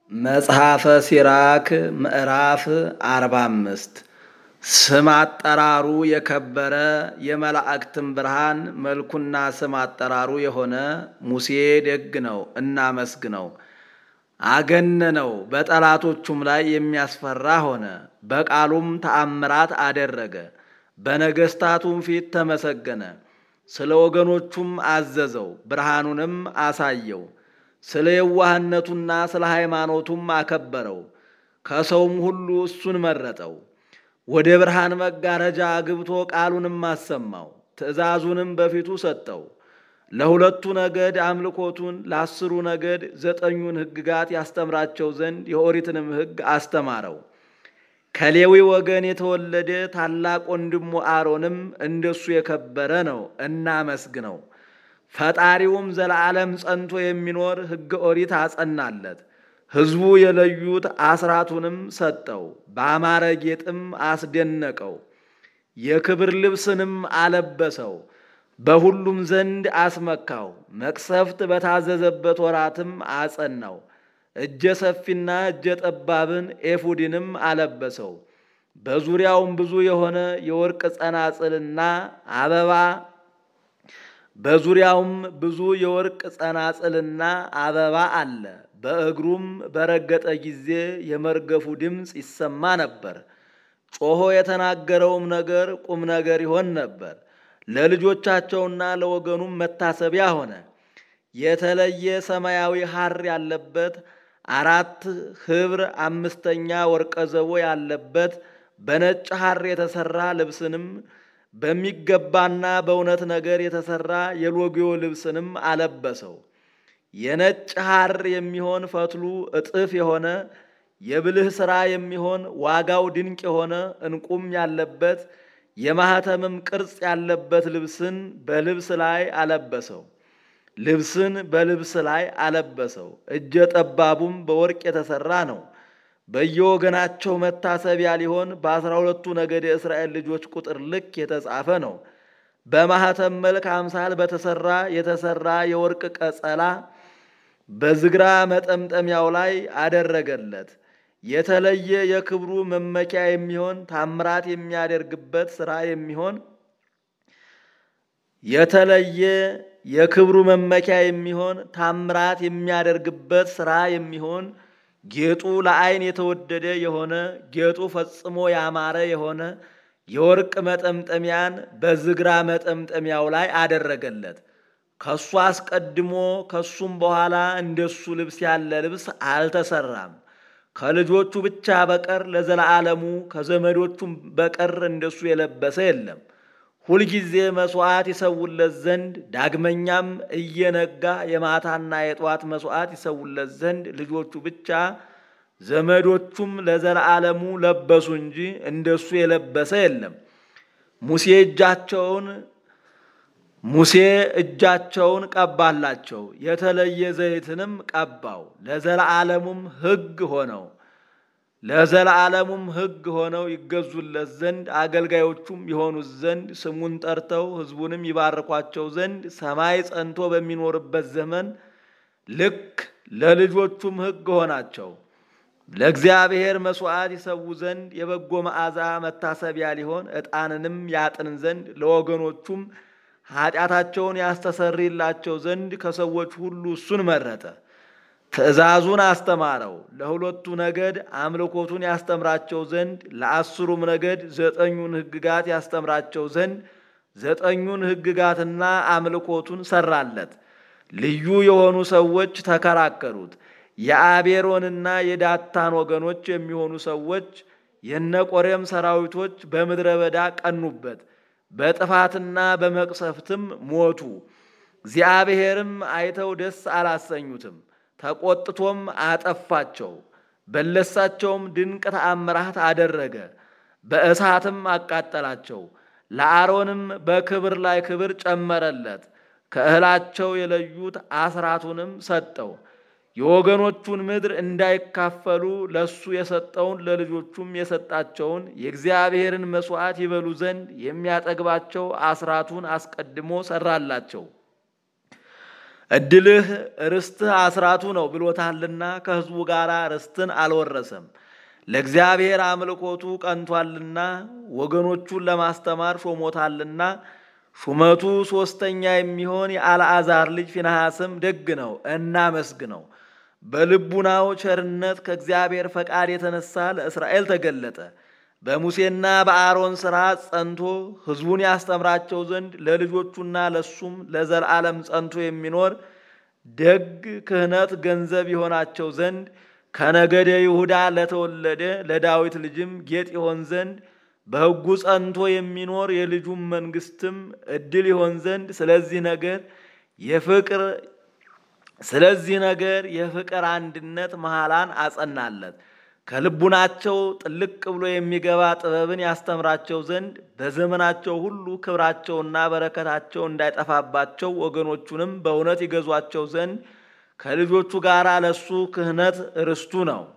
መጽሐፈ ሲራክ ምዕራፍ አርባ አምስት ስም አጠራሩ የከበረ የመላእክትም ብርሃን መልኩና ስም አጠራሩ የሆነ ሙሴ ደግ ነው፣ እናመስግነው። አገነነው፣ በጠላቶቹም ላይ የሚያስፈራ ሆነ። በቃሉም ተአምራት አደረገ፣ በነገሥታቱም ፊት ተመሰገነ። ስለ ወገኖቹም አዘዘው፣ ብርሃኑንም አሳየው። ስለ የዋህነቱና ስለ ሃይማኖቱም አከበረው። ከሰውም ሁሉ እሱን መረጠው። ወደ ብርሃን መጋረጃ አግብቶ ቃሉንም አሰማው፣ ትእዛዙንም በፊቱ ሰጠው። ለሁለቱ ነገድ አምልኮቱን፣ ለአስሩ ነገድ ዘጠኙን ሕግጋት ያስተምራቸው ዘንድ የኦሪትንም ሕግ አስተማረው። ከሌዊ ወገን የተወለደ ታላቅ ወንድሙ አሮንም እንደሱ የከበረ ነው፣ እናመስግነው። ፈጣሪውም ዘለዓለም ጸንቶ የሚኖር ሕገ ኦሪት አጸናለት። ሕዝቡ የለዩት አስራቱንም ሰጠው፣ በአማረ ጌጥም አስደነቀው። የክብር ልብስንም አለበሰው፣ በሁሉም ዘንድ አስመካው። መቅሰፍት በታዘዘበት ወራትም አጸናው። እጀ ሰፊና እጀ ጠባብን ኤፉድንም አለበሰው። በዙሪያውም ብዙ የሆነ የወርቅ ጸናጽልና አበባ በዙሪያውም ብዙ የወርቅ ጸናጽልና አበባ አለ። በእግሩም በረገጠ ጊዜ የመርገፉ ድምፅ ይሰማ ነበር። ጮሆ የተናገረውም ነገር ቁም ነገር ይሆን ነበር። ለልጆቻቸውና ለወገኑም መታሰቢያ ሆነ። የተለየ ሰማያዊ ሐር ያለበት አራት ኅብር አምስተኛ ወርቀ ዘቦ ያለበት በነጭ ሐር የተሠራ ልብስንም በሚገባና በእውነት ነገር የተሠራ የሎጊዮ ልብስንም አለበሰው። የነጭ ሐር የሚሆን ፈትሉ እጥፍ የሆነ የብልህ ሥራ የሚሆን ዋጋው ድንቅ የሆነ ዕንቁም ያለበት የማኅተምም ቅርጽ ያለበት ልብስን በልብስ ላይ አለበሰው። ልብስን በልብስ ላይ አለበሰው። እጀ ጠባቡም በወርቅ የተሠራ ነው። በየወገናቸው መታሰቢያ ሊሆን በአስራ ሁለቱ ነገድ የእስራኤል ልጆች ቁጥር ልክ የተጻፈ ነው። በማኅተም መልክ አምሳል በተሠራ የተሠራ የወርቅ ቀጸላ በዝግራ መጠምጠሚያው ላይ አደረገለት። የተለየ የክብሩ መመኪያ የሚሆን ታምራት የሚያደርግበት ሥራ የሚሆን የተለየ የክብሩ መመኪያ የሚሆን ታምራት የሚያደርግበት ሥራ የሚሆን ጌጡ ለዓይን የተወደደ የሆነ ጌጡ ፈጽሞ ያማረ የሆነ የወርቅ መጠምጠሚያን በዝግራ መጠምጠሚያው ላይ አደረገለት። ከሱ አስቀድሞ ከሱም በኋላ እንደሱ ልብስ ያለ ልብስ አልተሰራም። ከልጆቹ ብቻ በቀር ለዘላለሙ ከዘመዶቹም በቀር እንደሱ የለበሰ የለም። ሁልጊዜ መሥዋዕት ይሰውለት ዘንድ ዳግመኛም እየነጋ የማታና የጠዋት መሥዋዕት ይሰውለት ዘንድ ልጆቹ ብቻ ዘመዶቹም ለዘላለሙ ለበሱ እንጂ እንደሱ የለበሰ የለም። ሙሴ እጃቸውን ሙሴ እጃቸውን ቀባላቸው፣ የተለየ ዘይትንም ቀባው። ለዘላለሙም ሕግ ሆነው ለዘላለሙም ሕግ ሆነው ይገዙለት ዘንድ አገልጋዮቹም የሆኑት ዘንድ ስሙን ጠርተው ሕዝቡንም ይባርኳቸው ዘንድ ሰማይ ጸንቶ በሚኖርበት ዘመን ልክ ለልጆቹም ሕግ ሆናቸው። ለእግዚአብሔር መሥዋዕት ይሰዉ ዘንድ የበጎ መዓዛ መታሰቢያ ሊሆን ዕጣንንም ያጥን ዘንድ ለወገኖቹም ኃጢአታቸውን ያስተሰርይላቸው ዘንድ ከሰዎች ሁሉ እሱን መረጠ። ትእዛዙን አስተማረው። ለሁለቱ ነገድ አምልኮቱን ያስተምራቸው ዘንድ ለአስሩም ነገድ ዘጠኙን ሕግጋት ያስተምራቸው ዘንድ ዘጠኙን ሕግጋትና አምልኮቱን ሰራለት። ልዩ የሆኑ ሰዎች ተከራከሩት። የአቤሮንና የዳታን ወገኖች የሚሆኑ ሰዎች የነቆሬም ሰራዊቶች በምድረ በዳ ቀኑበት፣ በጥፋትና በመቅሰፍትም ሞቱ። እግዚአብሔርም አይተው ደስ አላሰኙትም። ተቆጥቶም አጠፋቸው። በለሳቸውም ድንቅ ተአምራት አደረገ፣ በእሳትም አቃጠላቸው። ለአሮንም በክብር ላይ ክብር ጨመረለት። ከእህላቸው የለዩት አስራቱንም ሰጠው። የወገኖቹን ምድር እንዳይካፈሉ ለሱ የሰጠውን ለልጆቹም የሰጣቸውን የእግዚአብሔርን መሥዋዕት ይበሉ ዘንድ የሚያጠግባቸው አስራቱን አስቀድሞ ሰራላቸው። ዕድልህ ርስትህ አስራቱ ነው ብሎታልና ከሕዝቡ ጋር ርስትን አልወረሰም። ለእግዚአብሔር አምልኮቱ ቀንቷልና ወገኖቹን ለማስተማር ሾሞታልና ሹመቱ ሦስተኛ የሚሆን የአልዓዛር ልጅ ፊንሐስም ደግ ነው፣ እናመስግነው። በልቡናው ቸርነት ከእግዚአብሔር ፈቃድ የተነሳ ለእስራኤል ተገለጠ። በሙሴና በአሮን ሥራ ጸንቶ ሕዝቡን ያስተምራቸው ዘንድ ለልጆቹና ለሱም ለዘላለም ጸንቶ የሚኖር ደግ ክህነት ገንዘብ ይሆናቸው ዘንድ ከነገደ ይሁዳ ለተወለደ ለዳዊት ልጅም ጌጥ ይሆን ዘንድ በሕጉ ጸንቶ የሚኖር የልጁም መንግስትም ዕድል ይሆን ዘንድ ስለዚህ ነገር የፍቅር ስለዚህ ነገር የፍቅር አንድነት መሃላን አጸናለት። ከልቡናቸው ጥልቅ ብሎ የሚገባ ጥበብን ያስተምራቸው ዘንድ በዘመናቸው ሁሉ ክብራቸውና በረከታቸው እንዳይጠፋባቸው ወገኖቹንም በእውነት ይገዟቸው ዘንድ ከልጆቹ ጋር ለሱ ክህነት ርስቱ ነው።